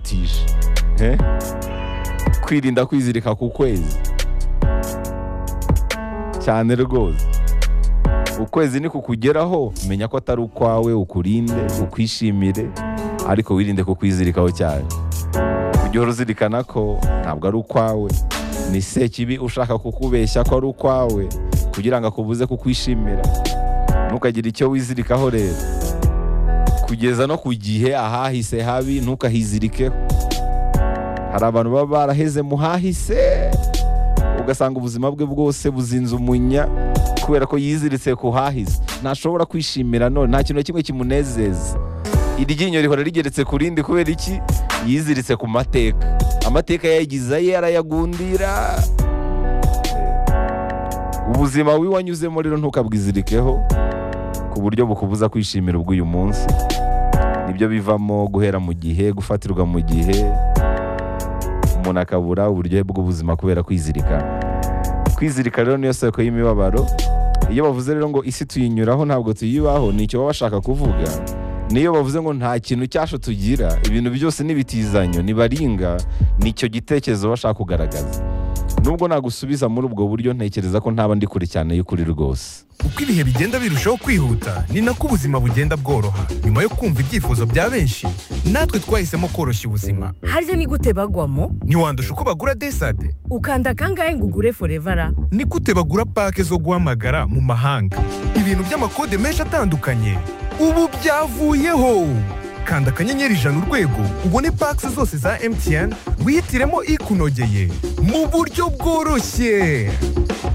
kwishakisha Eh? kwirinda kwizirika ku kwezi cyane rwose ukwezi ni kukugeraho menya ko atari ukwawe ukurinde ukwishimire ariko wirinde kukwizirikaho cyane ujye uhora uzirikana ko ntabwo ari ukwawe ni sekibi ushaka kukubeshya ko ari ukwawe kugira ngo akubuze kukwishimira ntukagire icyo wizirikaho rero kugeza no ku gihe ahahise habi ntukahizirikeho hari abantu baba baraheze mu hahise ugasanga ubuzima bwe bwose buzinze umunya kubera ko yiziritse ku hahise ntashobora kwishimira none nta kintu na kimwe kimunezeza iryinyo rihora rigeretse ku rindi kubera iki yiziritse ku mateka amateka yayigize aye arayagundira ubuzima wiwe anyuzemo rero ntukabwizirikeho ku buryo bukubuza kwishimira ubw'uyu munsi nibyo bivamo guhera mu gihe gufatirwa mu gihe umuntu akabura uburyohe bw'ubuzima kubera kwizirikana kwizirika rero niyo soko y'imibabaro iyo bavuze rero ngo isi tuyinyuraho ntabwo tuyibaho nicyo baba bashaka kuvuga niyo bavuze ngo nta kintu cyasho tugira ibintu byose n'ibitizanyo nibaringa nicyo gitekerezo bashaka kugaragaza nubwo nagusubiza muri ubwo buryo ntekereza ko ntaba ndi kure cyane y'ukuri rwose uko ibihe bigenda birushaho kwihuta ni nako ubuzima bugenda bworoha nyuma yo kumva ibyifuzo bya benshi natwe twahisemo koroshya ubuzima harya ni gute bagwamo ntiwandusha uko bagura desade ukanda kangahe ngo ugure forevara ni gute bagura pake zo guhamagara mu mahanga ibintu by'amakode menshi atandukanye ubu byavuyeho kanda akanyenyeri ijana urwego ubone pake zose za mtn wihitiremo ikunogeye mu buryo bworoshye